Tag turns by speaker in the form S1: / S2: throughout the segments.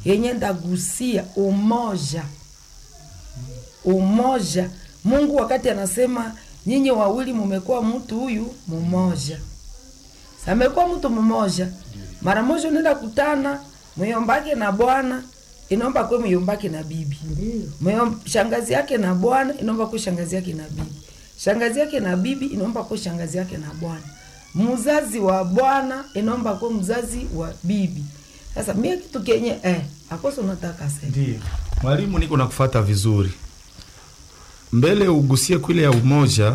S1: yenye ndagusia umoja umoja mungu wakati anasema nyinyi wawili mumekuwa mtu huyu mmoja samekuwa mtu mmoja mara moja unaenda kutana myombake na bwana inaomba kwe myombake na bibi Myo- shangazi yake na bwana inaomba kwe shangazi yake na bibi shangazi yake na bibi inaomba kwe shangazi yake na bwana mzazi wa bwana inaomba kwe mzazi wa bibi sasa mie kitu kenye eh, akoso unataka sema
S2: Ndio. Mwalimu, niko nakufata vizuri. Mbele ugusie kwile ya umoja,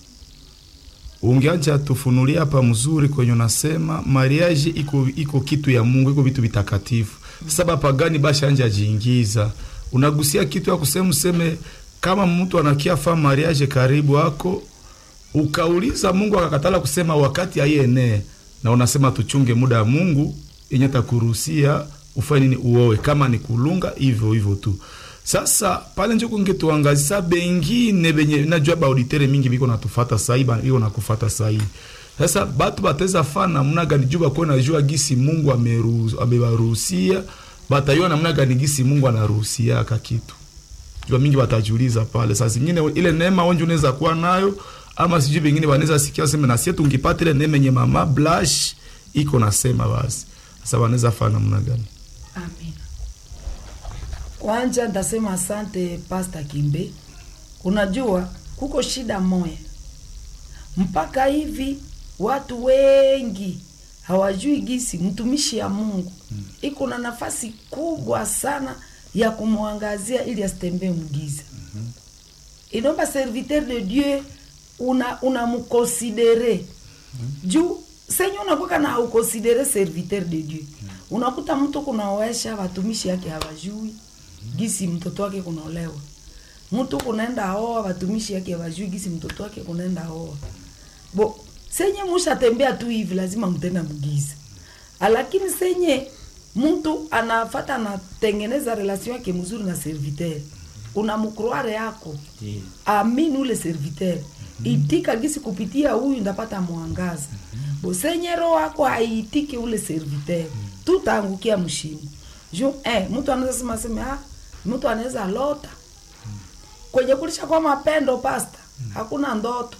S2: ungeacha tufunulia hapa mzuri kwenye unasema mariage iko iko kitu ya Mungu, iko vitu vitakatifu. Sasa bapagani basha anja jiingiza, unagusia kitu ya kusema useme kama mtu anakia fa mariage karibu ako ukauliza Mungu akakatala kusema wakati aienee, na unasema tuchunge muda wa Mungu yenye takuruhusia ufanye nini, uowe kama ni kulunga hivyo hivyo tu. Sasa pale njo kungetuangazisa bengine benye najua baauditere mingi biko natufata sahi ba- biko nakufata sahi. Sasa batu bateza fa namna gani juu bakuwe najua gisi Mungu ameruhusu- amebaruhusia batayua namna gani gisi Mungu anaruhusia aka kitu jua mingi watajiuliza pale. Saa zingine ile neema onje unaweza kuwa nayo, ama sijui vingine wanaweza sikia sema na sisi tungipata ile neema yenye mama blush iko nasema basi. Sasa wanaweza fanya namna gani?
S1: Amina. Kwanza ndasema asante Pasta Kimbe. Unajua kuko shida moya, mpaka hivi watu wengi hawajui gisi mtumishi ya Mungu iko na nafasi kubwa sana ya kumwangazia ili asitembee mgiza. Inaomba serviteur de Dieu una unamkonsidere juu senye unakuwa na haukonsidere serviteur de Dieu unakuta mtu kunaoesha watumishi yake hawajui gisi mtoto wake kunaolewa mtu kunaenda oa watumishi yake hawajui gisi mtoto wake kunaenda oa bo senye mushatembea tu hivi lazima mtenda mgiza lakini senye mtu anafata anatengeneza relation yake mzuri na serviteur unamkroare yako amini ule serviteur itika gisi kupitia huyu ndapata mwangaza bosenye roho wako haiitiki ule serviteur tutaangukia mshimo ju eh, mtu anaweza sema sema ah, mtu anaweza lota kwenye kulisha kwa mapendo pasta hakuna ndoto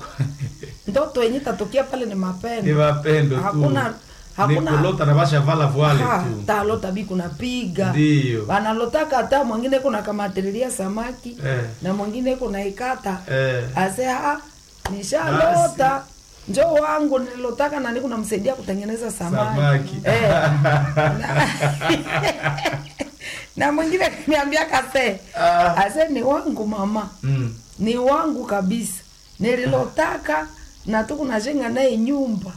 S1: ndoto yenye tatokea pale ni mapendo
S2: mapendo
S1: hakuna hakuna
S2: na basha vala voile
S1: Ha, talota bi kunapiga
S2: Ndio.
S1: wanalotaka hata mwingine kuna kamatililia samaki
S2: Eh.
S1: na mwingine kuna ikata
S2: Eh.
S1: ase ha nishalota njo wangu nililotaka na niko namsaidia kutengeneza samaki,
S2: Samaki.
S1: Eh. na, na mwingine kaniambia kase
S2: Ah.
S1: ase ni wangu mama
S2: Mm.
S1: ni wangu kabisa nililotaka na tuku najenga naye nyumba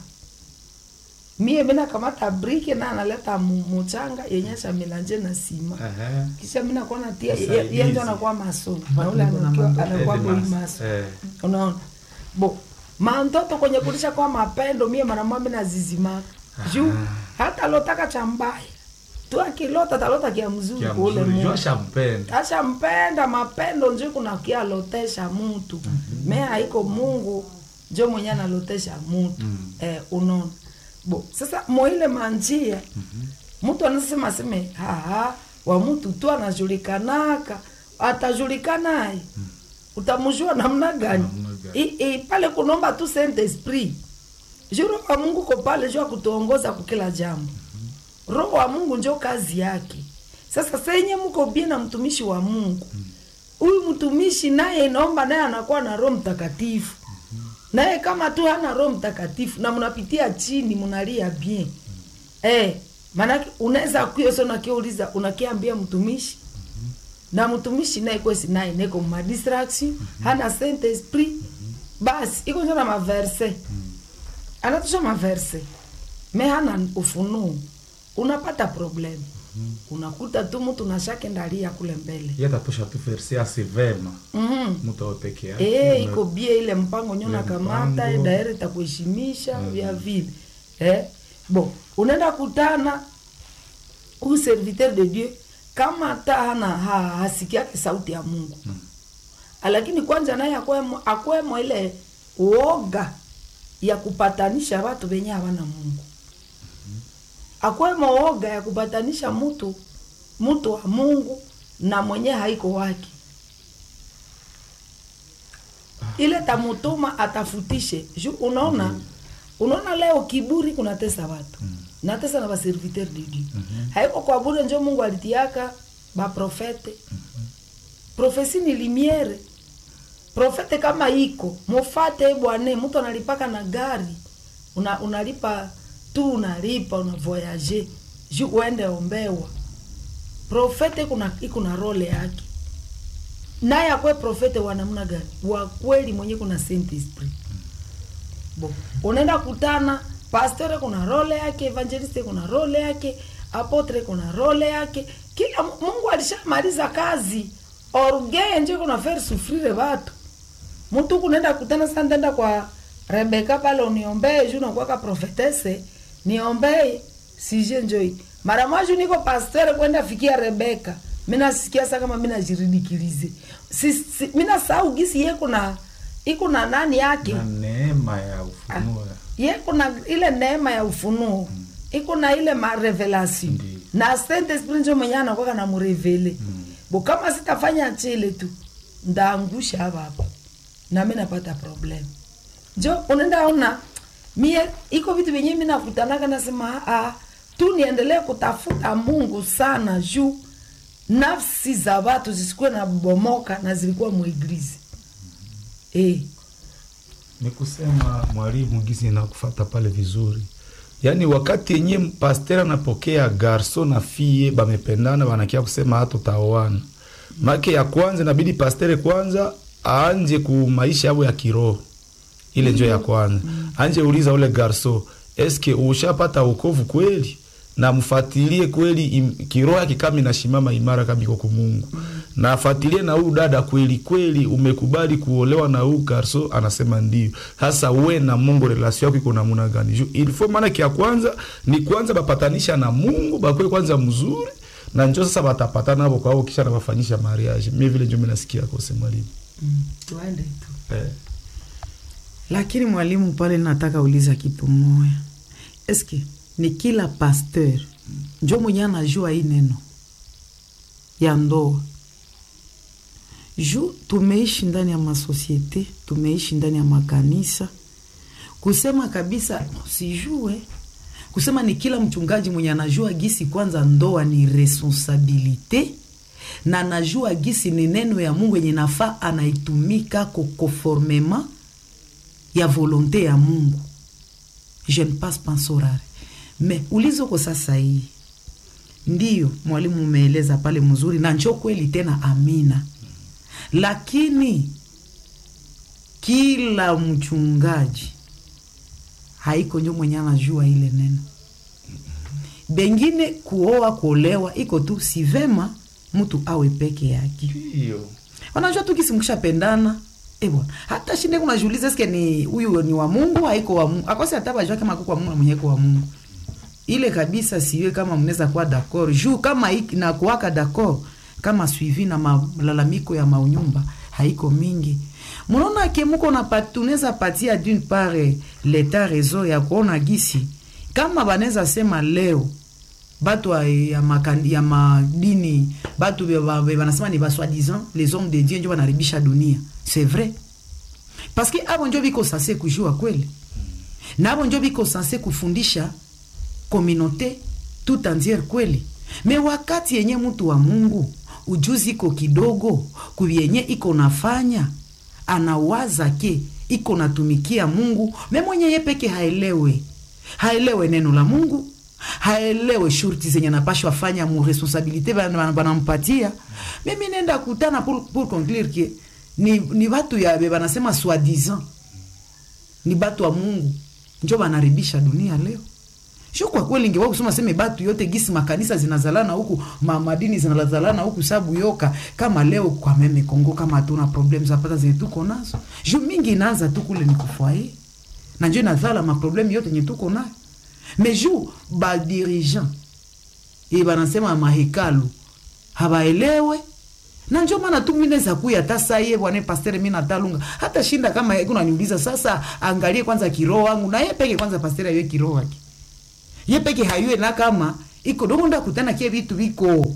S1: mie mina kamata briki na analeta mu- muchanga yenye shamilanje na sima
S2: Aha.
S1: kisha mina kuona tia
S2: Msaidizi.
S1: yenjo anakuwa maso na ule anakuwa anakuwa boy maso
S2: Eh.
S1: unaona bo mantoto kwenye kulisha kwa mapendo mie manamwa mina zizimaka juu hata lotaka cha mbaya tu akilota talota kia mzuri
S2: Kia
S1: kwa ule
S2: mzuri,
S1: Mungu
S2: jua shampenda.
S1: ashampenda mapendo njo kuna kialotesha mutu me haiko mungu njo mwenye analotesha mutu eh, unaona bo sasa moile manjia mtu anasema seme haha wa mtu tu anajulikanaka atajulikanaye utamjua namna gani
S2: Namna gani?
S1: I- i- pale kunomba tu saint esprit ju roho wa mungu ko pale juu ya kutuongoza kukila jambo roho wa mungu njo kazi yake sasa senye mko bie na mtumishi wa mungu huyu mtumishi naye inaomba naye anakuwa na roho mtakatifu naye kama tu hana roho mtakatifu na mnapitia chini mnalia bien eh, maanake unaweza kuyo so nakiuliza unakiambia mtumishi na mtumishi naye kwesi naye neko madistraction hana saint esprit basi iko njo na maverse anatusha maverse me hana ufunuo unapata problem unakuta tu mtu nashake ndalia kule mbele
S2: Yeye atatosha tu verse asi vema.
S1: mm
S2: Mtu awe peke yake.
S1: Eh, iko bie ile mpango nyo
S2: Ile
S1: nakamata
S2: mpango.
S1: daire itakuheshimisha vya vile eh? bo unaenda kutana huyu serviteur de dieu kama hata hana ha, hasikiake sauti ya mungu mm. lakini kwanza naye akwemo, akwemo ile uoga ya kupatanisha watu wenye hawana mungu akwemo oga ya kupatanisha mtu mtu wa mungu na mwenye haiko wake ile tamutuma atafutishe ju unaona unaona leo kiburi kunatesa watu natesa na baserviteur de dieu haiko kwa bure njo mungu alitiaka baprofete profesi ni limiere profete kama iko mufate bwane mtu analipaka na gari una, unalipa tu unalipa una voyage ju uende ombewa profete kuna iko na role yake naye akwe profete wa namna gani wa kweli mwenye kuna saint esprit bo unaenda kutana pastere kuna role yake evangeliste kuna role yake apotre kuna role yake kila mungu alishamaliza kazi orgee nje kuna faire souffrire watu mtu kunaenda kutana sasa ndenda kwa rebeka pale uniombee juu nakuwaka profetese niombee sije njoi mara mwaju niko pastere kwenda fikia rebeka minasikia sa kama minajiridikilize si, si, minasahau gisi ye kuna iko na nani yake
S2: na neema ya ufunuo
S1: ye kuna ile neema ya ufunuo mm. iko na ile marevelation
S2: Ndiyo.
S1: na saint esprit njo mwenye anakwaka na murevele mm. bo kama sitafanya chile tu ndaangusha hapa hapa nami napata problem njo unaenda ona mie iko vitu vyenye mi nakutanaka nasema ah, tu niendelee kutafuta mungu sana juu nafsi za watu zisikuwe na bomoka na zilikuwa mweglizi eh.
S2: ni kusema mwalimu gisi nakufata pale vizuri yaani wakati yenye pasteur anapokea garso na fie bamependana banakia kusema hata utaoana make ya kwanza inabidi pastere kwanza aanje ku maisha yabo ya kiroho ile njo ya kwanza anje uliza ule garso eske ushapata ukovu kweli na mfatilie kweli im- kiroho yake kama inashimama imara kama iko kumungu na afatilie na huu dada kweli kweli umekubali kuolewa na huu garso anasema ndio sasa we na mungu relasio yako iko namuna gani juu ilifo maana kia kwanza ni kwanza bapatanisha na mungu bakwe kwanza mzuri na njo sasa batapatana hapo kwao kisha nabafanyisha mariage mi vile njo minasikia kose mwalimu
S1: mm. tuende tu
S2: eh.
S3: lakini mwalimu pale nataka uliza kitu moya eske ni kila pasteur njo mwenye anajua hii neno ya ndoa ju tumeishi ndani ya masosiete tumeishi ndani ya makanisa kusema kabisa sijue kusema ni kila mchungaji mwenye anajua gisi kwanza ndoa ni responsabilite na anajua gisi ni neno ya mungu yenye nafaa anaitumika kokonformema ya volonte ya mungu je ne passe pas sorare me ulizoko sasa hii ndiyo mwalimu umeeleza pale mzuri na njo kweli tena amina lakini kila mchungaji haiko njo mwenye anajua ile neno bengine kuoa kuolewa iko tu si vema mtu awe peke yake
S2: Ndio.
S3: wanajua tu kisi mkishapendana eh bwana hata shinde kunajiuliza eske ni huyu ni wa Mungu haiko wa Mungu akosi hata bajua kama kwa Mungu na mwenye kwa Mungu ile kabisa siwe kama mnaweza kuwa d'accord juu kama hiki na kuwaka d'accord kama suivi na malalamiko ya maunyumba haiko mingi mnaona ke muko na tunaweza patia d'une part eh, leta rezo ya kuona gisi kama banaweza sema leo batu wa- ya, makan, ya madini batu be- ba- be- banasema ni baswadisant les hommes de dieu njo banaribisha dunia c'est vrai parce que abo njo biko sanse kujua kweli na abo njo biko sanse kufundisha communauté tout entière kweli me wakati yenye mtu wa mungu ujuzi iko kidogo kuyenye iko nafanya anawaza ke iko natumikia mungu me mwenye ye peke haelewe haelewe neno la mungu haelewe shurti zenye napashwa fanya mu responsabilité bana- bana- banampatia mimi nenda kutana pour, pour conclure ke ni, ni batu ya be banasema soi-disant ni batu wa mungu njo banaribisha dunia leo sio kwa kweli ingewa kusema seme batu yote gisi makanisa zinazalana huku ma, madini zinazalana huku sabu yoka kama leo kwa meme Kongo kama hatuna problem zapata zenye tuko nazo juu mingi inaanza tu kule ni kufwaye na njo inazala maproblemu yote yenye tuko nayo me juu badirigant e banasema mahekalu habaelewe na njo maana tu mi naweza kuya hata saa ye bwana pastere mi natalunga hata shinda kama yeye kunaniuliza sasa angalie kwanza kiroho wangu na ye peke kwanza pastere ayue kiroho wake ye peke hayue na kama iko dongo nda kutana kie vitu viko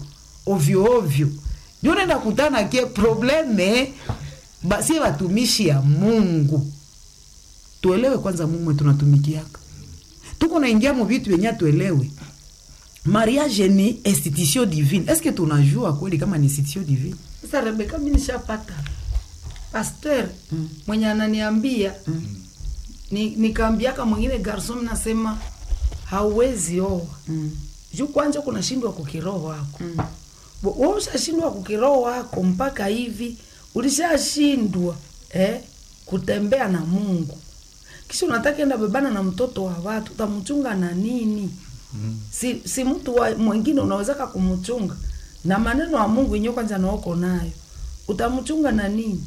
S3: ovyo ovyo ndio unaenda kutana ke probleme basi watumishi ya mungu tuelewe kwanza mungu mwe tunatumikiaka tuko naingia mu vitu yenye tuelewe mariage ni institution divine eske tunajua kweli kama ni institution divine
S1: sasa rebeka mi nishapata pasteur mwenye ananiambia ni, nikaambiaka mwingine garson nasema hauwezi oa
S3: mm.
S1: juu kwanja kunashindwa kukiroho wako mm. we ushashindwa kukiroho wako mpaka hivi ulishashindwa eh, kutembea na mungu kisha unataka enda bebana na mtoto wa watu utamchunga na nini mm. si, si mtu wa mwingine unawezaka kumchunga na maneno ya mungu yenyewe kwanza naoko nayo utamchunga na nini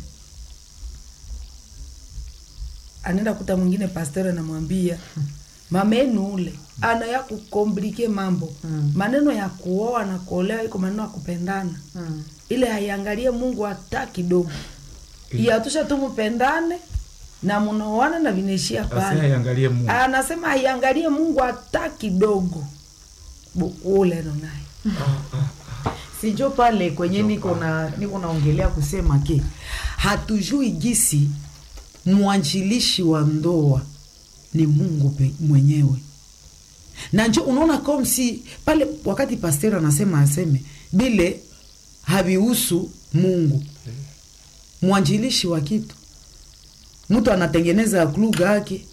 S1: anaenda kuta mwingine pastor anamwambia mama yenu ule ana ya kukomplike mambo
S3: Mm.
S1: maneno ya kuoa na kuolewa iko maneno ya kupendana
S3: Mm.
S1: ile haiangalie mungu hata kidogo iyatusha tu mpendane na munaoana na vinaishia
S2: Basi
S1: pale
S2: haiangalie Mungu.
S1: anasema haiangalie mungu hata kidogo Bu- ule ndo naye
S3: sijo pale kwenye niko na niko naongelea kusema ke hatujui gisi mwanjilishi wa ndoa ni mungu pe, mwenyewe na njo unaona comme si pale wakati pasteur anasema aseme bile havihusu mungu mwanjilishi wa kitu mtu anatengeneza kluga yake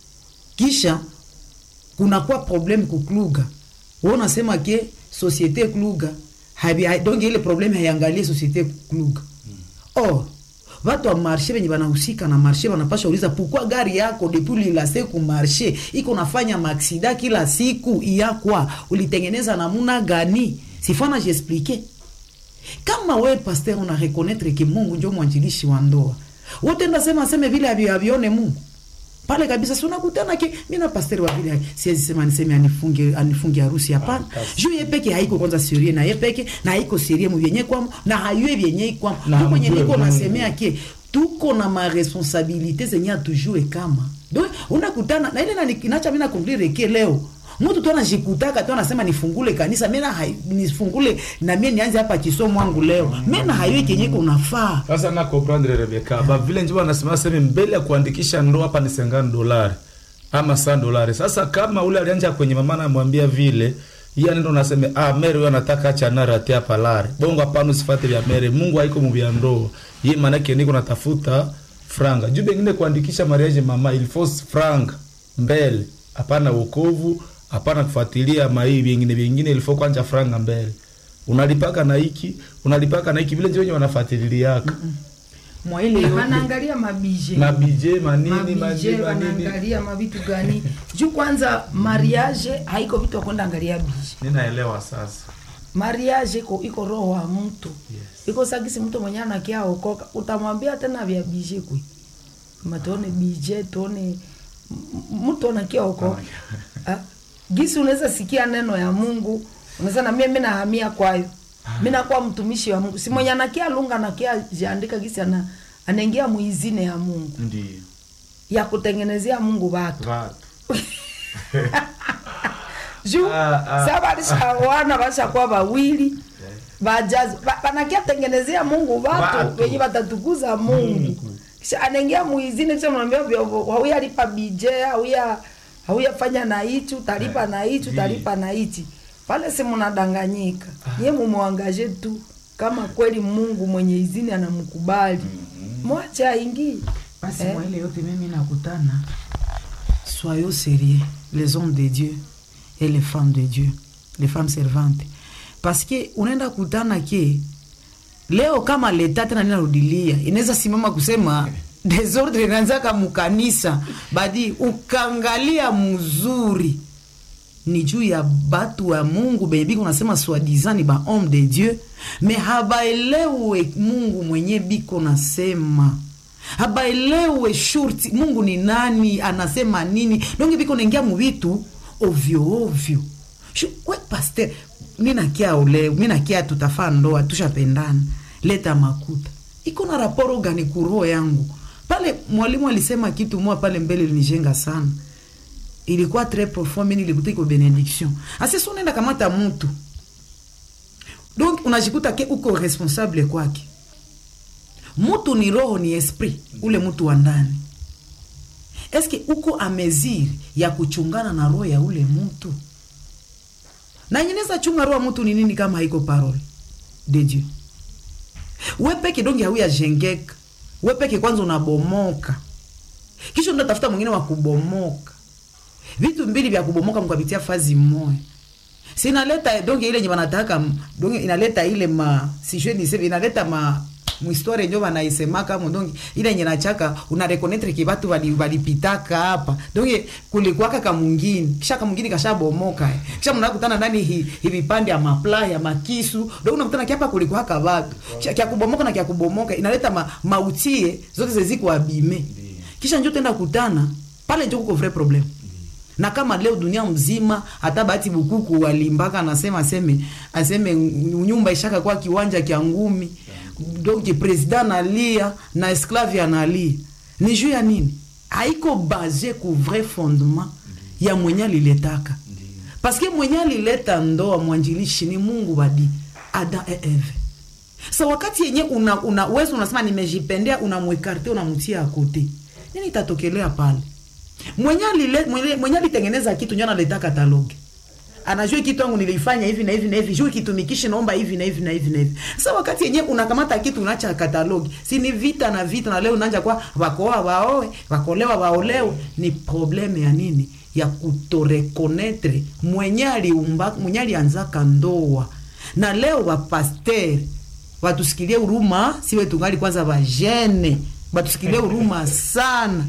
S3: kisha kunakuwa probleme kukluga we unasema ke societe kluga habi- ha- donc ile probleme haiangalie societe kluga or watu wa marshe venye banahusika na marshe banapasha uliza pourquoi gari yako depuis lilase ku marshe iko nafanya maaksida kila siku iyakwa ulitengeneza namuna gani sifana jiexplike kama we pasteur una reconnaître ke mungu njo mwanjilishi wa ndoa wotenda sema seme vile avyo avione mungu pale kabisa si unakutana ke mi na pasteur wa vile siwezi sema niseme anifunge anifunge harusi hapana juu ye peke haiko kwanza serie na ye peke na haiko serie mu vyenye kwamo na hayue vyenye ikwamo
S2: Na
S3: tu kwenye
S2: hamjue
S3: niko
S2: Mungu.
S3: nasemea ke tuko na maresponsabilite zenye atujue kama do unakutana na ile nani- nacha mina conclure ke leo mtu tu anajikutaka tu anasema nifungule kanisa mena hai- nifungule na mie nianze hapa kisomo wangu leo mena hayue kenye kunafaa
S2: sasa na comprendre Rebeka ba vile njiwa wanasema sema mbele ya kuandikisha ndoa hapa ni 50 dolari ama 100 dolari. Sasa kama ule alianja kwenye mama anamwambia vile yeye anaenda unasema ah Mary wewe anataka acha nara tia palare. Bongo hapana usifate vya Mary. Mungu haiko mu vya ndoa. Yeye maana yake niko natafuta franga. Juu bengine kuandikisha marriage mama il faut franga mbele. Hapana wokovu, hapana kufuatilia mai vingine vingine il faut kwanza franga mbele. Unalipaka na hiki, unalipaka na hiki vile ndio wenye wanafuatiliaka.
S3: mwa ile yote
S1: wanaangalia mabije
S2: mabije manini
S1: mabije
S2: manini manini
S1: wanaangalia mavitu gani juu kwanza mariage haiko vitu ya kwenda angalia bije
S2: ninaelewa sasa
S1: mariage iko iko roho wa mtu
S2: Yes.
S1: iko sagisi mtu mwenye anakia okoka utamwambia tena vya bije kwe matuone bije tuone m- mtu anakia okoka Ah, gisi unaweza sikia neno ya mungu unaweza na mie mi nahamia kwayo mi nakuwa mtumishi wa mungu si mwenye anakia lunga anakia jiandika gisi ana anaingia muizine ya mungu
S2: ndio
S1: ya kutengenezea mungu watu
S2: watu
S1: juu
S2: Ah, ah.
S1: sa balishawana bashakuwa bawili bajazi ba- banakia tengenezea mungu watu
S2: Watu.
S1: wenye batatukuza mungu
S2: Mungu.
S1: kisha anaingia muizini kisha mnaambia hauya lipa bije hauya hauya fanya na hichi utalipa na hichi
S2: Ndi.
S1: utalipa na hichi pale si mnadanganyika ye mumwangaje tu kama kweli mungu mwenye izini anamkubali mwache aingie
S3: basi
S1: Eh.
S3: mwa ile yote mimi nakutana soyons sérieux les hommes de dieu et les femmes de dieu les femmes servantes parce que unaenda kutana ke leo kama leta tena ninarudilia inaweza simama kusema desordre inaanzaka mukanisa badi ukangalia mzuri ni juu ya batu wa mungu benye biko nasema swadizan ni ba homme de dieu me habaelewe mungu mwenye biko nasema habaelewe shurti mungu ni nani anasema nini donge biko naingia muvitu ovyo ovyo Shu- we paster minakia ole minakia tutafaa ndoa tushapendana leta makuta iko na raporo gani kuroho yangu pale mwalimu alisema kitu moja pale mbele linijenga sana ilikuwa très profond mimi nilikuta iko benediction asisi unaenda kamata mtu donc unajikuta ke uko responsable kwake mutu ni roho ni esprit ule mtu wa ndani eske uko ameziri ya kuchungana na roho ya ule mtu na nyeneza chunga roho ya mtu ni nini kama haiko parole de dieu we peke donge hauya jengeka we peke kwanza unabomoka kisha unatafuta mwingine wa kubomoka vitu mbili vya kubomoka mkapitia fazi moya sinaleta donge ile nye wanataka donge inaleta ile ma sijue niseme inaleta ma mhistoire njo wanaisemaka mo donge ile yenye nachaka unarekonetre ki batu wali- walipitaka hapa donge kulikuwaka kamungini kisha kamungini kashabomoka eh. kisha mnakutana ndani hi, hi vipande ya mapla ya makisu donge unakutana kiapa kulikuwaka batu kisha kya kubomoka na kya kubomoka inaleta ma, mautie zote zeziko abime kisha njo tenda kutana pale njo kuko vrai problème na kama leo dunia mzima hata bahati bukuku walimbaka anasema aseme aseme nyumba ishaka kwa kiwanja kya ngumi donc president analia na esclave analia ni juu ya nini haiko base ku vrai fondement ya mwenye aliletaka paske mwenye alileta ndoa mwanjilishi ni mungu badi ada e eve sa wakati yenye una, una wewe unasema nimejipendea unamwekarte unamtia akote nini itatokelea pale mwenye alile- mwenye- mwenye alitengeneza kitu njo analeta katalogi anajua kitu yangu nilifanya hivi na hivi na hivi juu kitumikishi naomba hivi na hivi na hivi na hivi sasa wakati yenyewe unakamata kitu unacha katalogi si ni vita na vita na leo unaanja kwa wakoa waoe wakolewa waolewe ni probleme ya nini ya kutorekonetre mwenye aliumba mwenye alianzaka ndoa na leo wapasteri watusikilie huruma siwe tungali kwanza vajene batusikilie huruma sana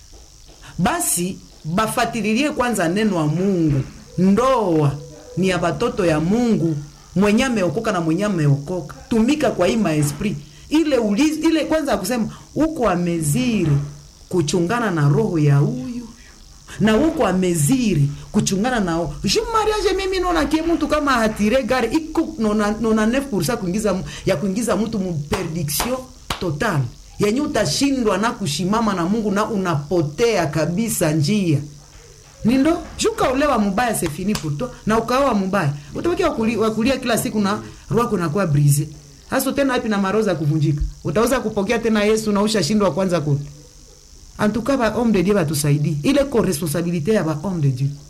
S3: basi bafatililie kwanza neno wa mungu ndoa ni ya batoto ya mungu mwenye ameokoka na mwenye ameokoka tumika kwa hii maesprit ile ulizi, ile kwanza ya kusema uko ameziri kuchungana na roho ya huyu na uko ameziri kuchungana nao ju mariage mimi naona kie mtu kama hatire gari iko nona, nona 9 kuingiza mu- ya kuingiza mtu mu perdiction total yenye utashindwa na kushimama na mungu na unapotea kabisa njia nindo jukaolewa mubaya sefini pourto na ukaoa mubaya utabaki wakuli- wakulia kila siku na rwako nakuwa brise hasa tena hapi na maroza kuvunjika utaweza kupokea tena yesu na ushashindwa kwanza kote antuka ba homme de dieu batusaidie ile ko responsabilité ya ba homme de dieu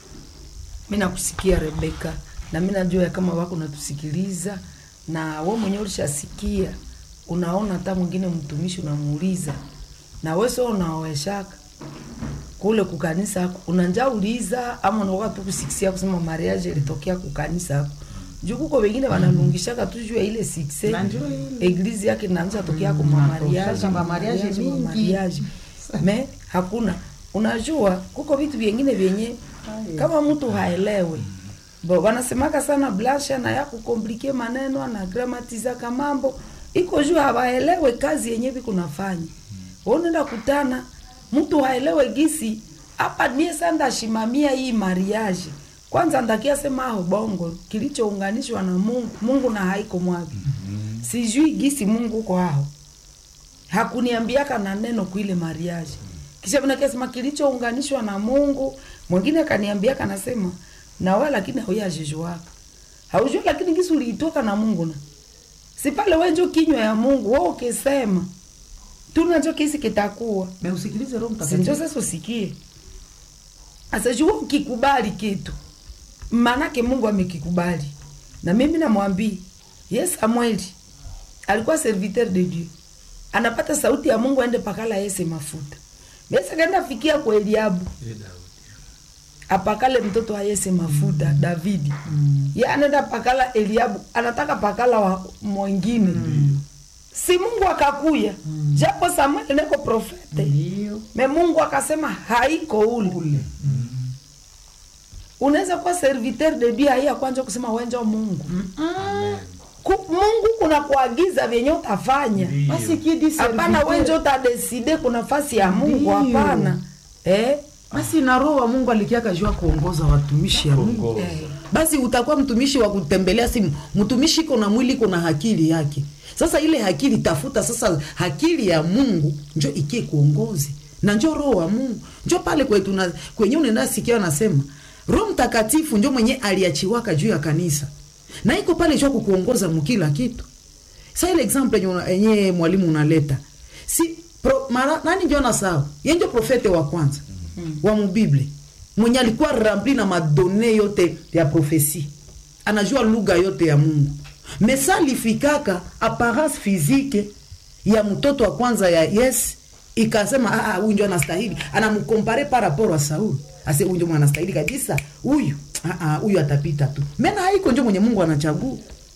S1: mi nakusikia rebeka na mi najua ya kama wako natusikiliza na we mwenyewe ulishasikia unaona hata mwingine mtumishi unamuuliza na we so unaoeshaka kule kukanisa yako unanja uliza ama unaoka tu kusikisia kusema mariage ilitokea kukanisa yako juu kuko wengine wanalungishaka tu juu ya ile sikse
S3: Na ndio ile.
S1: eglize yake naanza tokea kwa
S3: Mm,
S1: mamariage
S3: natokea kwa mariage mingi.
S1: mariage me hakuna unajua kuko vitu vyengine vyenye kama mtu haelewe bo wanasemaka sana blasha na ya kukomplike maneno na gramatizaka mambo iko juu hawaelewe kazi yenye vikunafanya unaenda kutana mtu haelewe gisi hapa nie sanda shimamia hii mariage kwanza ndakia sema aho bongo kilichounganishwa na mungu mungu na haiko mwapi sijui gisi mungu uko aho hakuniambiaka na neno kuile mariage kisha vinakesema kilichounganishwa na mungu mwingine akaniambiaka nasema nawe lakini hauyajijuaka haujua lakini gisi uliitoka na mungu na si pale wenjo kinywa ya mungu we ukisema tunacho kisi kitakuwa
S3: me usikilize roho
S1: sinjo
S3: mtakatifu
S1: sasa usikie asajua ukikubali kitu maanake mungu amekikubali na mimi namwambia ye samueli alikuwa serviteur de dieu anapata sauti ya mungu aende pakala yese mafuta besa kaenda fikia kwa eliabu apakale mtoto wa yese mafuta mm. davidi mm. ye anaenda pakala eliabu anataka pakala wa mwingine mm. si mungu akakuya mm. japo samueli neko profete
S3: ndio
S1: me mungu akasema haiko ule
S3: ule
S1: unaweza kuwa serviteur de dieu haiya kwanja kusema wenjo mungu Ku, mungu kuna kuagiza vyenye utafanya
S3: basi kidi
S1: hapana
S3: serviteur-
S1: wenje utadeside kuna nafasi ya mungu
S3: Ndiyo.
S1: hapana eh?
S3: basi na roho wa mungu alikiaka jua kuongoza watumishi ya mungu
S4: Kuongoza.
S1: Eh.
S3: basi utakuwa mtumishi wa kutembelea simu mtumishi iko na mwili iko na akili yake sasa ile akili tafuta sasa akili ya mungu njo ikie kuongozi na njo roho wa mungu njo pale kwetu na kwenye unaenda sikia anasema roho mtakatifu njo mwenye aliachiwaka juu ya kanisa na iko pale jua kukuongoza mukila kitu sa ile example yenye una- yenye mwalimu unaleta si pro, mara, nani njo nasao ye njo profete wa kwanza mm. wa mubible mwenye alikuwa rempli na madone yote ya profesi anajua lugha yote ya mungu mesa alifikaka apparence physique ya mtoto wa kwanza ya yes ikasema "Ah, ah, huyu njo anastahili anamkompare par rapport a sauli ase huyu njo mwenye anastahili kabisa huyu ah, ah, huyu atapita tu mena haiko njo mwenye mungu anachagua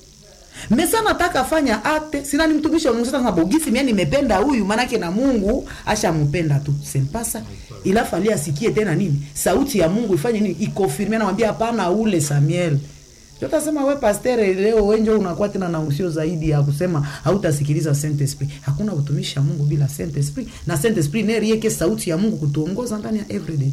S3: mesa nataka fanya ate sina ni mtumishi wa Mungu sasa bogisi mimi nimependa huyu manake na Mungu ashampenda tu sempasa ila fali asikie tena nini sauti ya Mungu ifanye nini ikonfirme anamwambia hapana ule Samuel Tutasema we pastor leo wenje unakuwa tena na usio zaidi ya kusema hautasikiliza Saint Esprit. Hakuna utumishi wa Mungu bila Saint Esprit na Saint Esprit ndiye yake sauti ya Mungu kutuongoza ndani ya everyday.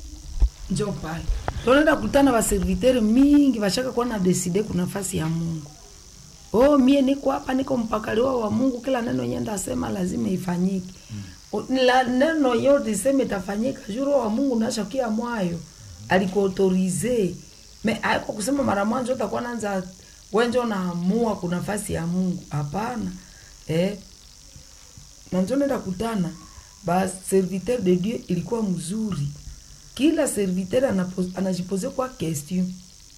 S1: njo pale tunaenda kutana baservitere mingi bashaka kuwa na deside ku nafasi ya mungu oh mie niko hapa niko mpakaliwa wa mungu kila neno yenye ndasema lazima ifanyike mm. la neno yote iseme itafanyika juro wa mungu nashakia mwayo alikuautorize me aiko kusema mara mwanzo utakuwa nanza wenjo naamua ku nafasi ya mungu hapana eh nanjo nenda kutana ba serviteur de dieu ilikuwa mzuri kila serviteur anapo- anajipose kwa question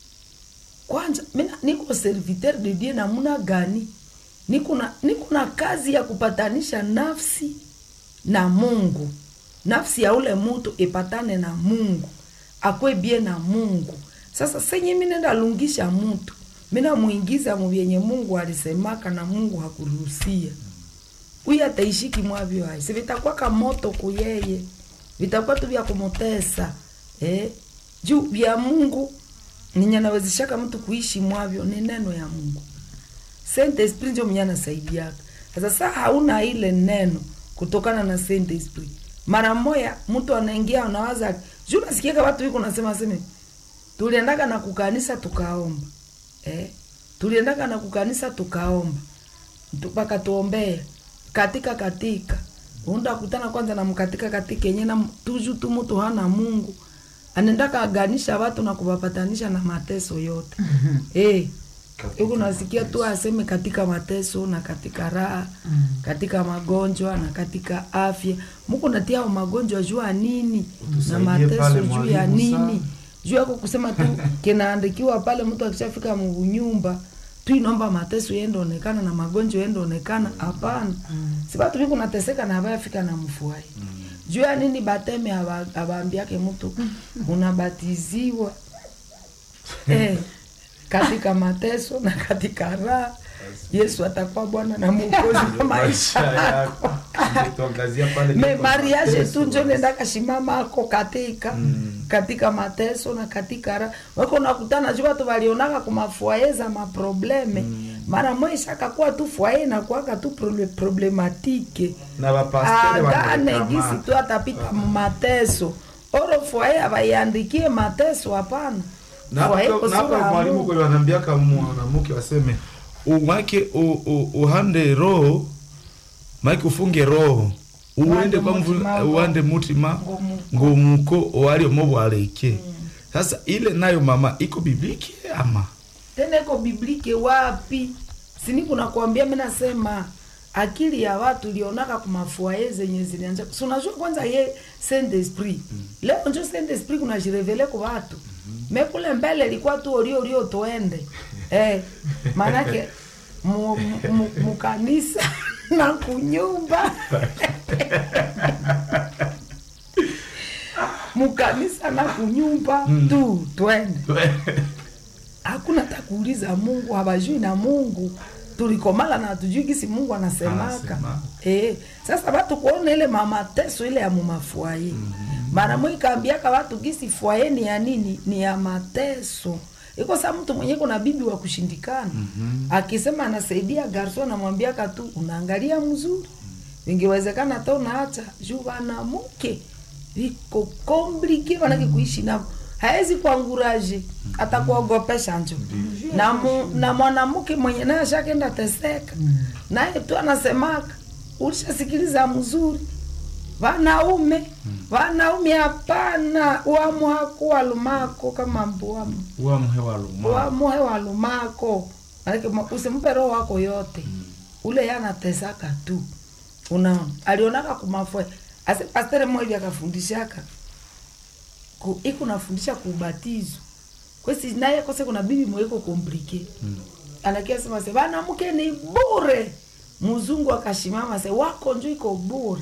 S1: kwanza mina niko serviteur de dieu namuna gani niko na niko na kazi ya kupatanisha nafsi na mungu nafsi ya ule mutu ipatane na mungu akwe bie na mungu sasa senye mi nenda lungisha mutu mina mwingiza muvyenye mungu alisemaka na mungu hakuruhusia huyu ataishiki mwavyo hai si vitakuwa moto kuyeye vitakuwa tu vya kumutesa eh? juu vya mungu ninye nawezeshaka mtu kuishi mwavyo ni neno ya mungu Saint Esprit ndio mwenye anasaidiaka. Sasa saa hauna ile neno kutokana na Saint Esprit. Mara moya mtu anaingia anawaza, juu nasikiaka watu wiko nasema sema tuliendaka na kukanisa tukaomba. Eh? Tuliendaka na kukanisa tukaomba. Mpaka tuombea katika katika. Unda kutana kwanza na mkatika katika yenye na tuju tu mtu hana Mungu. Anaendaka aganisha watu na kuwapatanisha na mateso yote. Eh huku nasikia tu aseme katika mateso na katika raha mm. katika magonjwa na katika afya muku natia hao magonjwa juu ya nini na
S2: Utusaidie
S1: mateso
S2: pale
S1: juu ya
S2: mwalimu
S1: nini
S2: sana.
S1: juu yako kusema tu kinaandikiwa pale mtu akishafika munyumba tu inaomba mateso yende onekana na magonjwa yende onekana hapana mm. si batu viku nateseka na abayafika na mfuai mm. juu ya nini bateme aba- abaambiake mtu unabatiziwa eh, katika mateso na katika raha yesu atakuwa bwana na mwokozi wa maisha yako me mariage tu njo nendaka shimama ako katika katika mateso na katika raha wako nakutana juu watu walionaka kumafuaye za maprobleme mara mwisha akakuwa tu fwaye nakuaka tu prole- problematike
S2: na bapastere
S1: agane gisi
S2: wanarekamata.
S1: tu atapita mateso oro fwaye abaiandikie mateso hapana
S2: Na
S1: Fwaye
S2: hapo- na
S1: kusura
S2: hapo mwalimu
S1: Mungu.
S2: kweli wanambiaka mwanamke waseme umake u- u- uhande roho make ufunge roho uende kwa mvu-
S1: mutima
S2: uande mutima
S1: Ngomuko.
S2: ngomuko owali omo bwaleke sasa ile nayo mama iko bibliki ama
S1: tena iko biblike wapi sini kuna kuambia mi nasema akili ya watu ilionaka kumafuaye zenye zilianja si unajua kwanza ye saint esprit leo njo saint esprit kuna jirevele ku watu me kule mbele ilikuwa tu olio olio tuende eh, maanake mu- mu- mu- mukanisa na kunyumba mukanisa na kunyumba tu twende hakuna hata kuuliza mungu habajui na mungu tulikomala na hatujui gisi mungu anasemaka
S2: Anasema.
S1: e, sasa watu kuona ile mamateso ile ya mumafuaye mara mwi kaambiaka watu gisi fuaye ni ya nini ni ya mateso iko saa mtu mwenye kuna bibi wa kushindikana akisema anasaidia garso anamwambiaka tu unaangalia mzuri ingewezekana hata unaacha juu wanamuke viko komplike wanake kuishi navo haezi kuanguraje atakuogopesha njo na, mu, na mwanamke mwenye naye ashakenda teseka naye tu anasemaka ulishasikiliza mzuri vanaume vanaume hapana wamu hakuwa lumako kama mbuamu
S2: uamhe waluma
S1: wamuhe walumako Maanake ma- usimpe roho wako yote ule yanatesaka tu unaona alionaka kumafwe ase pastere mmoja akafundishaka ku, iko nafundisha kubatizo kwesi naye kose kuna bibi mweko komplike
S2: Mm.
S1: anakia sema se vanamke ni bure mzungu akashimama se wako njo iko bure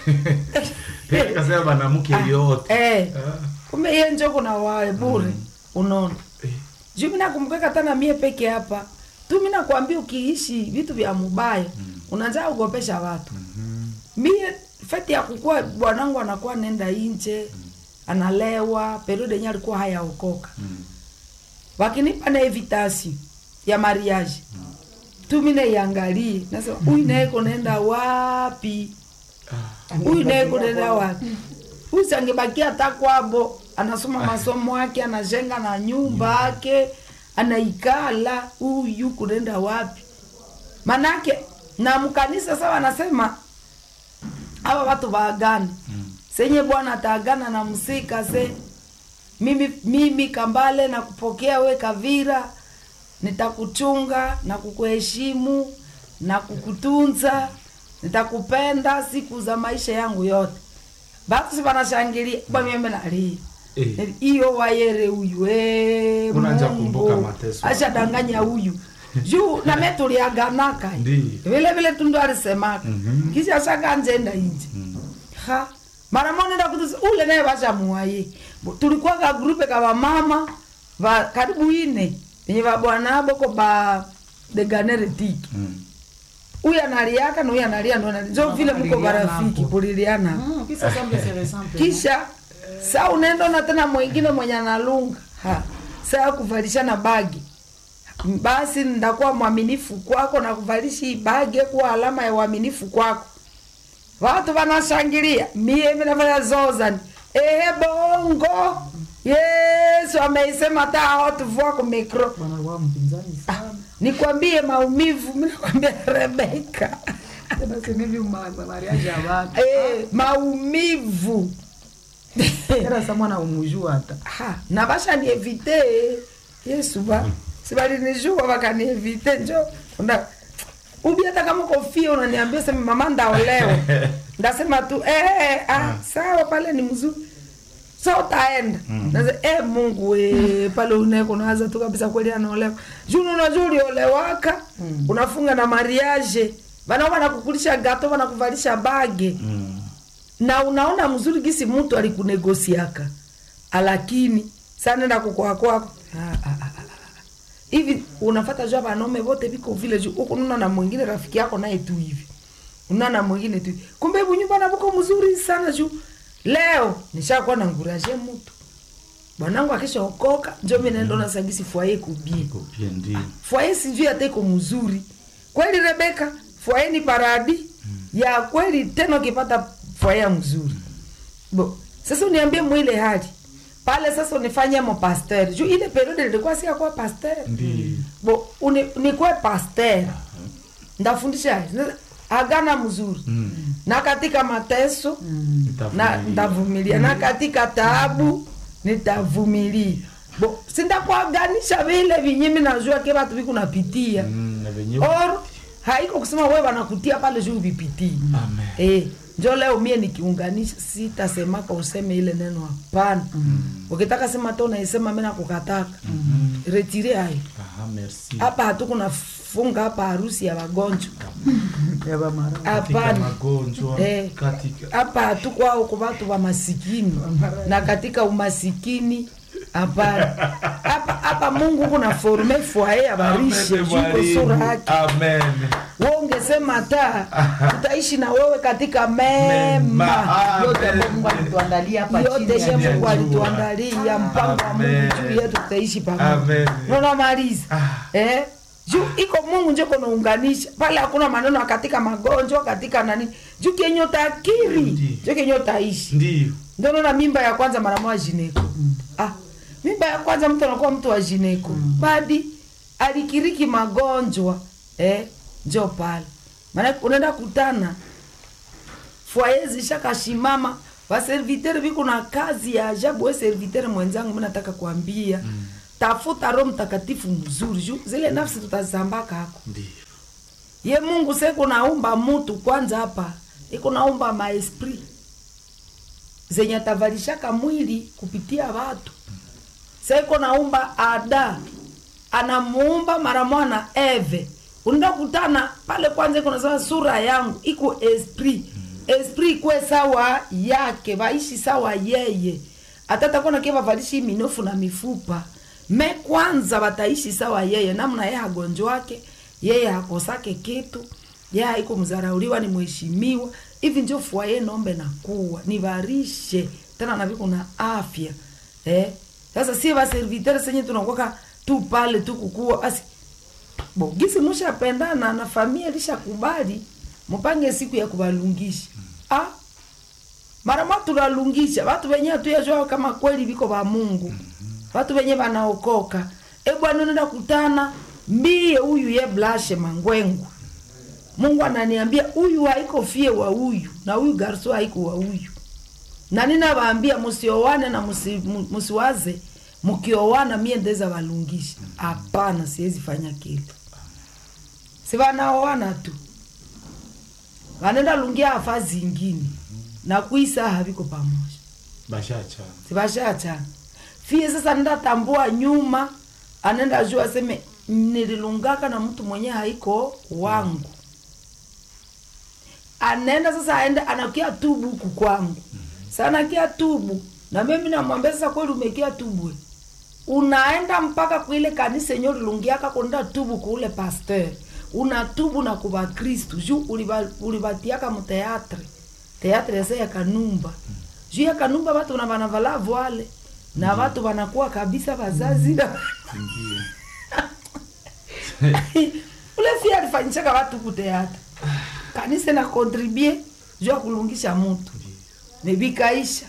S2: kasema banamuke yote
S1: eh,
S2: Ah.
S1: kumbe iye njo kuna wae bure unaona
S2: Eh.
S1: juu mi nakumbukaka tana mie peke hapa tu mi nakwambia ukiishi vitu vya mubaya mm. unajaa ugopesha watu
S2: Mhm.
S1: mie feti ya kukua bwanangu anakuwa nenda inje analewa periode yenye alikuwa hayaokoka
S2: Mm.
S1: wakinipa na evitasi ya mariage tu mi naiangalie nasema huyu naye kunaenda wapi huyu naye kunaenda wapi huyu sangebakia hata kwabo anasoma masomo yake anajenga na nyumba yake anaikala huyu kunaenda wapi manake na mkanisa sasa wanasema hawa watu waagane senye bwana ataagana na msika se mimi, mimi kambale na kupokea we kavira nitakuchunga na kukuheshimu na kukutunza nitakupenda siku za maisha yangu yote batu si wanashangilia kwa mimi nalia
S2: Eh.
S1: iyo wayere huyu eh,
S2: Unaanza
S1: Mungu.
S2: kumbuka mateso.
S1: ashadanganya huyu juu name tuliaganaka
S2: Ndiyo.
S1: vile vile tundu alisemaka
S2: Mhm.
S1: kisha shakanjenda inje ha mara moja nenda kutusi ule naye bashamuwaye tulikuwa ka grupe ka bamama ba karibu ine yenye babwana boko ba deganere tiki
S2: Mm.
S1: huyu analiaka na huyu analia ndo analia. njo vile mko
S3: Kuliliana
S1: barafiki
S3: hapo.
S1: kuliliana
S3: Mm, kisa semble se ressemble.
S1: kisha saa unaenda na tena mwingine mwenye analunga ha saa kuvalishana bagi basi ndakuwa mwaminifu kwako na kuvalisha hii bagi kuwa alama ya uaminifu kwako watu wanashangilia mie minafanya zozani ehe bongo yesu ameisema hata hawatuvua ku mikro
S3: Bwana alikuwa mpinzani sana.
S1: nikwambie maumivu minakwambia rebeka
S3: Tena sema hivi ma- ma- mariage ya watu.
S1: e, maumivu
S3: Tena sasa mwana umujua hata.
S1: Ha, na bashanievite yesu ba sibalinijua bakanievite njo una ubi hata kama kofia unaniambia sema mama ndaolewa ndasema tu eh, ah, sawa pale ni mzuri so utaenda mm. eh, mungu we pale uneko nawaza tu kabisa kweli anaolewa juu unajua uliolewaka mm. unafunga na mariage banao banakukulisha gato banakuvalisha bage
S2: Mm.
S1: na unaona mzuri gisi mtu alikunegosiaka lakini sanenda kukoa kwako Ah, ah, ah, ah, ah. hivi unafata jua banaume vote viko vile juu huku nuna na mwingine rafiki yako naye tu hivi una na mwingine tu hivi. kumbe hebu nyumba na buko mzuri sana juu leo nishakuwa na nguraje mtu bwanangu akishaokoka njo mi naenda na sagisi fwaye kubie
S2: Iko pia ndio
S1: fwaye sijui hata iko mzuri kweli rebeka fwaye ni paradi ya kweli tena ukipata fwaye ya mzuri bo sasa uniambie mwile hali pale sasa unifanye mo pasteur juu ile periode nilikuwa sia kuwa pasteur
S2: Ndiyo.
S1: bo uni, nikuwe pasteur ndafundisha agana mzuri
S2: Mm.
S1: na katika mateso na
S2: Nitavumilia.
S1: ndavumilia na katika taabu nitavumilia bo sindakuaganisha vile vinyimi najua ke vatu vikunapitia
S2: Mm, na venye
S1: or haiko kusema we wanakutia pale juu vipitii
S2: Amen.
S1: eh, njo leo mie nikiunganisha sitasemaka useme ile neno hapana ukitaka sema to naisema mi nakukataka retire hayo
S2: Aha, merci.
S1: hapa hatukuna funga hapa harusi ya wagonjwa
S3: Ya ba mara.
S2: Katika
S1: hapana
S2: magonjwa
S1: Eh.
S2: katika
S1: hapa hatukwao kwa watu wa masikini na katika umasikini hapana hapa hapa mungu kuna forme fwaye abarishe
S2: Amen,
S1: juko
S2: mwalimu.
S1: sura yake
S2: Amen.
S1: we ungesema ta tutaishi na wewe katika
S2: Mema.
S1: mema
S3: Yote
S2: Amen.
S3: ambayo Mungu alituandalia hapa chini
S1: yote
S3: ya
S1: she
S3: jua.
S1: mungu alituandalia mpango wa mungu
S2: Amen.
S1: juu yetu tutaishi pamoja
S2: Amen.
S1: nonamaliza
S2: Ah.
S1: eh? juu iko mungu njo kunaunganisha pale hakuna maneno ya katika magonjwa katika nani juu kenye utakiri
S2: Ndiyo.
S1: jo kenye utaishi
S2: Ndiyo.
S1: ndio naona mimba ya kwanza mara moja jineko ah, mimba ya kwanza mtu anakuwa mtu wa jineko badi alikiriki magonjwa eh, njo pale maana unaenda kutana fwaye zishakashimama vaservitere viko na kazi ya ajabu we servitere mwenzangu mi nataka kuambia mm. tafuta roho mtakatifu mzuri juu zile nafsi tutazambaka hako
S2: Ndio.
S1: ye mungu seko naumba mutu kwanza hapa iko naumba maesprit zenye atavalishaka mwili kupitia watu seko naumba ada anamuumba mara mwana eve unaenda kutana pale kwanza iko nasema sura yangu iko esprit esprit ikwe sawa yake vaishi sawa yeye atatakuwa kie vavalishi minofu na mifupa me kwanza wataishi sawa yeye namna yeye hagonjwake yeye hakosake kitu yeye haiko mzarauliwa ni mheshimiwa hivi njo fwaye nombe na kuwa nivarishe tena naviko na afya eh? sasa sie vaservitere senye tunakwaka tu pale tu kukua basi bo gisi mushapendana na familia lishakubali mupange siku ya kuvalungisha ah, mara mwa tunalungisha watu wenye hatuyajua kama kweli viko va mungu watu wenye vanaokoka e bwana unaenda kutana mbie huyu ye blashe mangwengu mungu ananiambia huyu haiko fie wa huyu na huyu garso haiko wa huyu na ninavaambia musiowane na musi- mu- musiwaze mukiowana mie ndeza valungisha hapana siwezi fanya kitu si vanaoana tu vanenda lungia afa zingine na kuisa haviko pamoja
S2: Bashacha.
S1: sivashachana fie sasa nenda tambua nyuma anenda jua aseme nililungaka na mtu mwenye haiko wangu anaenda sasa aende anakia tubu huku kwangu sana kia tubu na mimi namwambia sasa kweli umekia tubu we. unaenda mpaka kuile kanisa yenye ulilungiaka kwenda tubu kuule pasteur unatubu na kuva kristu juu uliva- ulivatiaka muteatre teatre ese ya kanumba juu ya kanumba watu na vanavala voile na watu wanakuwa kabisa vazazi na ule fia alifanyishaka watu kuteatra kanisa na kontribue juu ya kulungisha mutu mebikaisha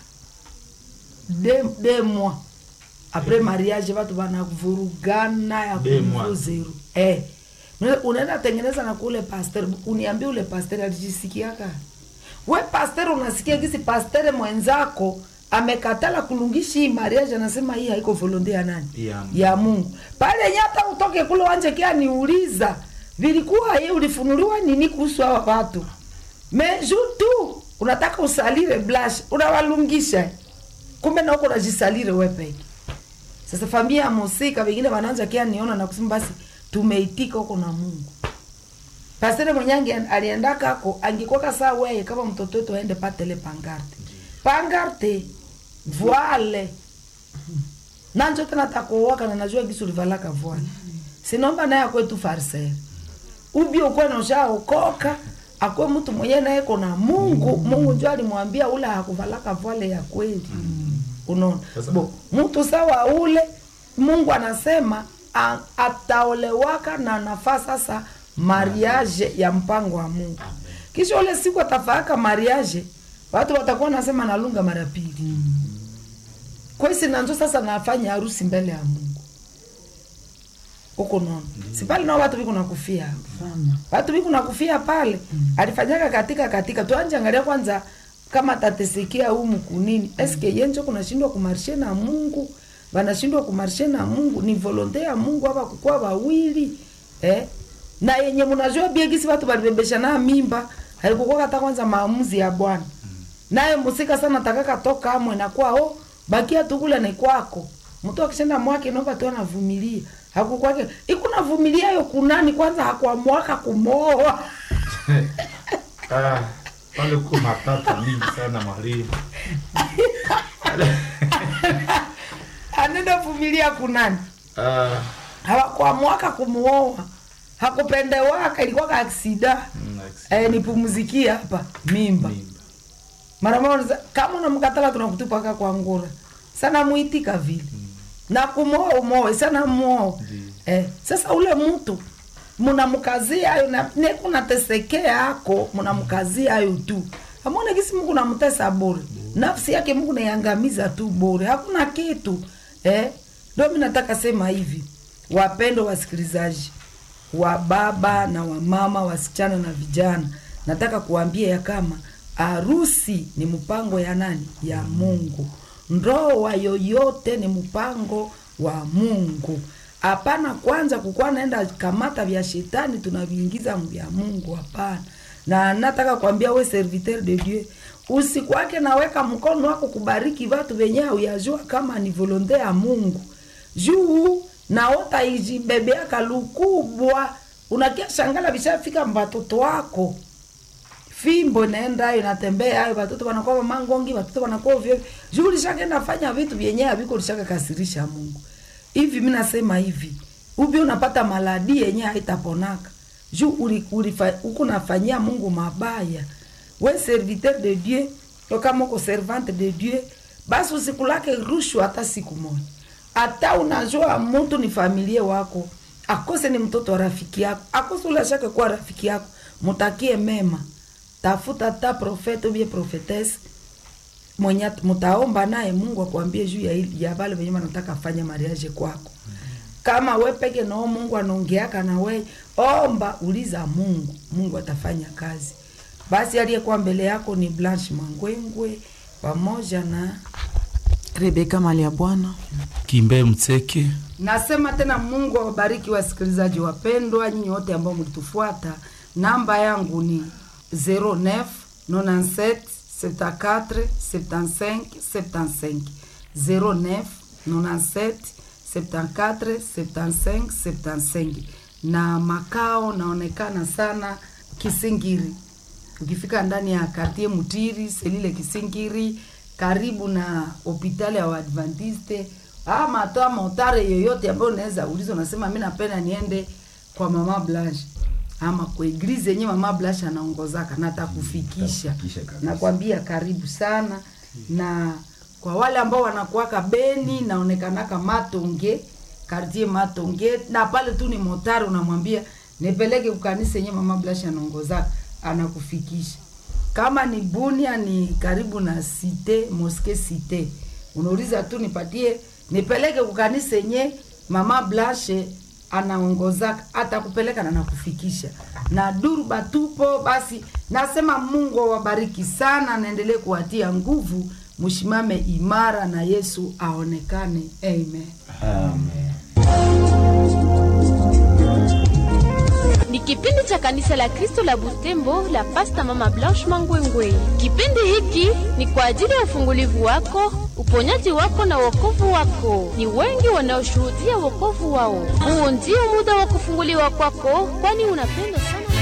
S1: de, de mois apres mariage watu vanavurugana ya
S2: Deux mois.
S1: kuvu zero eh. Una- unaenda tengeneza na kule pasteur uniambie ule pasteur alijisikiaka we pasteur unasikia gisi pasteur mwenzako amekatala kulungishi hii mariage anasema hii haiko volonte ya nani
S2: Ya Mungu.
S1: ya mungu pale yenye hata utoke kule wanje kia niuliza vilikuwa ye ulifunuliwa nini kuhusu hawa watu me ju tu unataka usalire blash unawalungisha kumbe nauko unajisalire we peke sasa familia ya musika vengine wanaanza kia niona na kusema basi tumeitika huko na mungu pastere mwenyange aliendaka ako angekuwaka saa weye kama mtoto wetu aende patele pangarte pangarte voile nanjo tena takuowaka na najua gisi ulivalaka voile sinomba naye akwetu farisere ubi ukwe noshaokoka akwe mtu mwenye naye kona mungu mungu njo alimwambia ule hakuvalaka voile ya kweli unaona
S2: Sasa-
S1: bo mtu sawa ule mungu anasema a- ataolewaka na nafaa sasa mariage ya mpango wa mungu kisha ule siku atafaaka mariage watu watakuwa nasema nalunga mara pili kwesi nanzo sasa nafanya harusi mbele ya mungu huko nono si pale nao watu viko nakufia hapo
S3: sana
S1: watu viku nakufia pale alifanyaka katika katika tuanje angalia kwanza kama tatesikia humu kunini eske yenjo kunashindwa kumarshe na mungu vanashindwa kumarshe na mungu ni volonte ya mungu hapa kukuwa wawili eh? na yenye munajua biegisi watu balibebesha na mimba haikukuwa hata kwanza maamuzi ya bwana naye musika sana takaka toka amwe nakuwa o bakia tukule ni kwako mtu akishenda mwake naomba tu anavumilia hakukwake ikunavumilia yo kunani kwanza hakuamwaka kumoa
S2: Ah, pale kuko matata mingi sana mwalimu.
S1: anenda vumilia kunani
S2: Ah,
S1: hawakuamwaka kumuoa hakupendewaka ilikuwaka aksida
S2: mm, like-
S1: eh, nipumzikie hapa mimba
S2: mimba.
S1: mara moja kama unamkatala tunakutupaka kwa ngura sana muitika vile na kumoa umoe sana muoa
S2: Ndiyo.
S1: eh, sasa ule mtu munamkazia ayo na neku natesekea ako munamkazia ayo tu amone kisi mungu namtesa bure nafsi yake mungu naiangamiza tu bure hakuna kitu eh? ndio mi nataka sema hivi wapendo wasikilizaji wa baba na wamama wasichana na vijana nataka kuambia ya kama harusi ni mpango ya nani ya mungu ndoa yoyote ni mpango wa mungu hapana kwanza kukuwa naenda kamata vya shetani tunaviingiza vya mungu hapana na nataka kuambia we serviteur de dieu usikwake naweka mkono wako kubariki vatu venye uyajua kama ni volonte ya mungu juu naota ijibebeaka lukubwa unakia shangala vishafika mbatoto wako fimbo inaenda ayo inatembea ayo watoto wanakuwa mangongi watoto wanakuwa ovyo juu lishakaenda fanya vitu vyenye haviko lishakakasirisha mungu hivi mi nasema hivi ubi unapata maladi yenye haitaponaka juu uli- ulifa- huku nafanyia mungu mabaya we serviteur de dieu yo kama uko servante de dieu basi usikulake rushwa hata siku moja hata unajua mtu ni familia wako akose ni mtoto wa rafiki yako akose ulashake kuwa rafiki yako mutakie mema tafuta ta profete ubie profetese mwenye at- mutaomba naye mungu akwambie juu ya, hili- ya vale venye wanataka fanya mariage kwako kama we peke nao mungu anaongeaka na we omba uliza mungu mungu atafanya kazi basi aliyekuwa mbele yako ni blanche mangwengwe pamoja na
S3: rebeka mali ya bwana
S2: kimbe mtseke
S1: nasema tena mungu awabariki wasikilizaji wapendwa nyinyi wote ambao mlitufuata namba yangu ni 09 97 74 75 75 09 97 74 75 75 na makao naonekana sana kisingiri ukifika ndani ya kartie mutiri selile kisingiri karibu na hopitali ya waadventiste ama toa motare yoyote ambayo unaweza uliza unasema mi napenda niende kwa mama blanche ama kwa eglize yenye mama blanche anaongozaka natakufikisha
S4: Atakufikisha kabisa.
S1: nakwambia karibu sana na kwa wale ambao wanakuwaka beni naonekanaka matonge kartie matonge na pale tu ni motari unamwambia nipeleke kukanisa yenye mama blanche anaongozaka anakufikisha kama ni bunia ni karibu na site moske site unauliza tu nipatie nipeleke kukanisa yenye mama blanche anaongozaka atakupeleka na nakufikisha na duru batupo basi nasema mungu awabariki sana naendelee kuwatia nguvu mshimame imara na yesu aonekane amen
S4: Amen.
S5: ni kipindi cha kanisa la kristo la butembo la pasta mama blanche mangwengwe kipindi hiki ni kwa ajili ya ufungulivu wako uponyaji wako na wokovu wako ni wengi wanaoshuhudia wokovu wao huu ndio muda wa kufunguliwa kwako kwani unapendwa sana